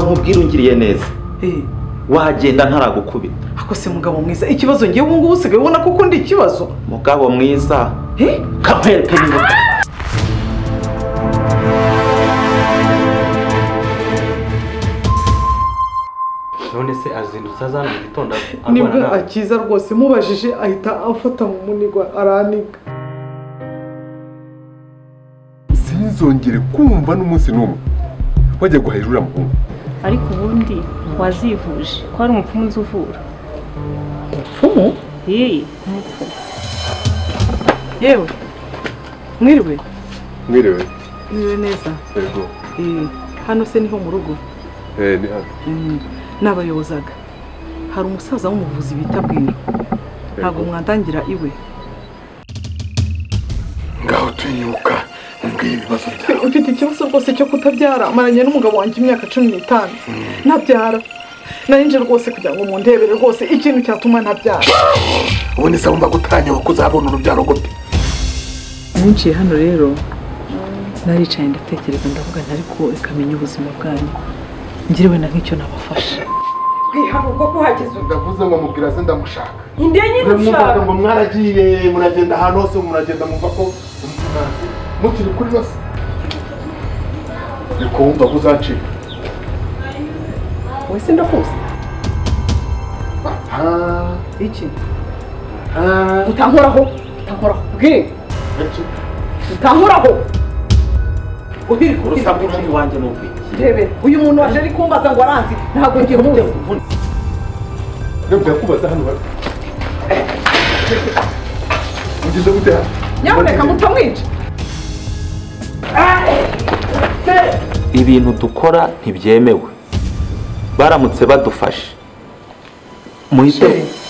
nkubwira ungiriye neza wagenda ntaragukubita ako se mugabo mwiza ikibazo ngewe ubu ngubu usigaye ubona ko ukunda ikibazo mugabo mwiza kamwereke niba none se azindutse aza mu gitondo nibwo arwana nawe akiza rwose mubajije ahita afata mu munigo araniga sinzongere kumva n'umunsi n'umwe wajya guhahira uriya muhungu ariko ubundi wazivuje ko hari umupfumu nzi uvura umupfumu yeee umupfumu yewe mwiriwe mwiriwe mwiriwe neza yego Eh, hano se niho mu rugo Eh, ni hano. Mm, nabayobozaga hari umusaza w'umuvuzi bita bwira ntabwo mwadangira iwe ngaho tuyinyuka mbwira ibibazo byawe mfite ikibazo rwose cyo kutabyara maranye n'umugabo wanjye imyaka cumi n'itanu ntabyara narinje rwose kugira ngo mundebere rwose ikintu cyatuma ntabyara ubone se wumva gutanyeho ko uzabona urubyaro gute ninjiye hano rero naricaye ndatekereza ndavuga ntari ko ikamenya ubuzima bwanyu ngiriwe na nk'icyo nabafasha kwihanuka ko uhageze ubu ndavuze ngo mubwira se ndamushaka indege nyine muramugaga ushaka ngo mwaragiye muragenda ahantu hose muragenda mumva ko mukiri kuri bose ni kumva ko uzacika wese ndakuzi Ah, iki ah, utankoraho utankoraho bwira eki. utankoraho uhiri urusaku rw'iwanjye ni ubwiki rebe uyu muntu waje ari kumbaza ngo aranzi ntabwo ngiye muzi Ntabwo yakubaza hano bari. Ugeze gute hano? nyamuneka mutamwica ibintu dukora ntibyemewe baramutse badufashe muhite